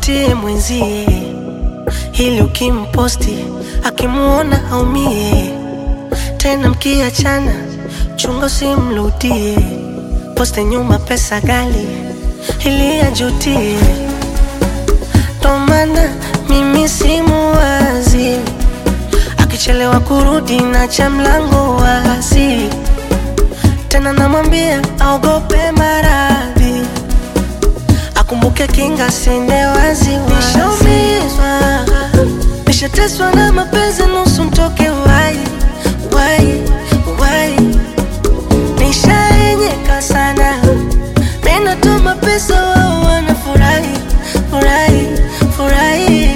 mvutie mwenzie, ili ukimposti akimuona aumie. Tena mkiachana, chunga usimrudie, poste nyuma pesa gali ili ajutie. Ndo maana mimi simuwazi, akichelewa kurudi na cha mlango wazi, tena namwambia aogope maradhi akumbuke kinga sende wazi nishaumizwa nishateswa na mapenzi nusu mtoke wai wai wai nishaenyeka sana minatuma pesa wao wanafurahi furahi furahi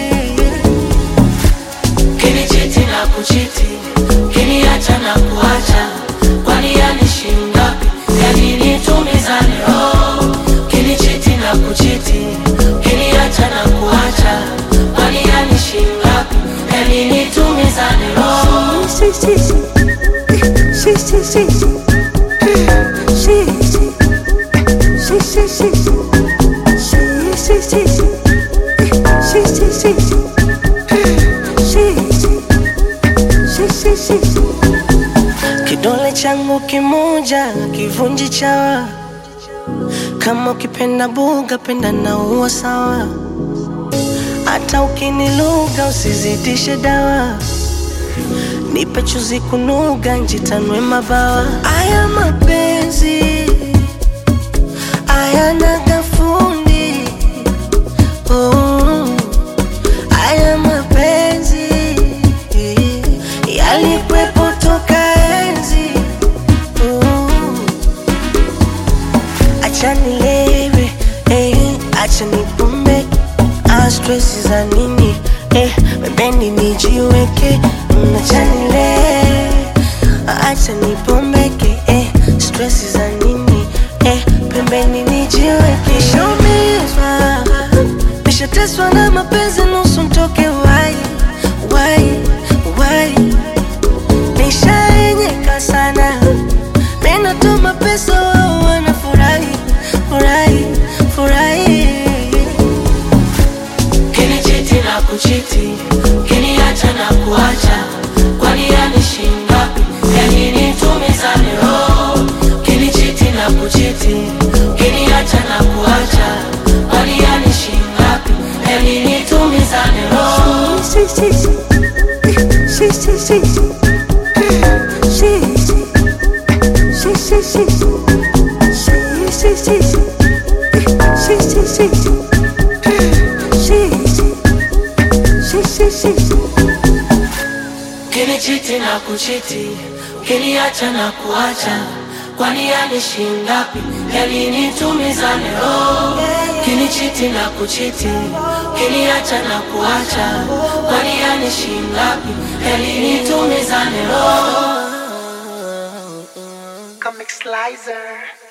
Kinichiti na kuchiti, kiniacha na kuacha, kwani yani shingapi? Yani nitumizane roho. Kinichiti na kuchiti, kiniacha na kuacha, kwani yani shingapi? Yani nitumizane roho. Si, si, si. Si, si, si, si. Si, si. Si, si, si, si. Si, si, si, si. Si, si, si, si. Si, si. Si, si, si. Kidole changu kimoja kivunji chawa, kama ukipenda buga penda na uwa sawa, hata ukiniluga usizidishe dawa nipe chuzi kunuga njitanwe mabawa. Aya mapenzi ayana gafundi oh. Aya mapenzi yalikwepo toka enzi oh. Acha nilewe eh, acha nipumbe ah, stress za nini eh, pembeni nijiweke mm, acha nilewe acha nipombeke eh, stress za nini eh, pembeni nijiweke nishaumizwa nishateswa na mapenzi nusu mtoke wai wai wai nishaenyeka sana minatuma pesa wao wanafurahi furahi furahi Kinichiti na kuchiti, kiniacha na kuacha, kwani yani shingapi? Yani nitumizane roho. Kinichiti na kuchiti, kiniacha na kuacha, kwani yani shingapi? Yani nitumizane roho. Si, si, si. Si, si, si, si. Si, si. Si, si, si, si. Si, si, si, si. Si, si, si, si. Si, si. Si, si, si. Kinichiti na kuchiti, kiniacha na kuacha, kwani yani shingapi? Yani nitumizane roho. Kinichiti na kuchiti, kiniacha na kuacha, kwani yani shingapi? Yani nitumizane roho. Comic Slicer.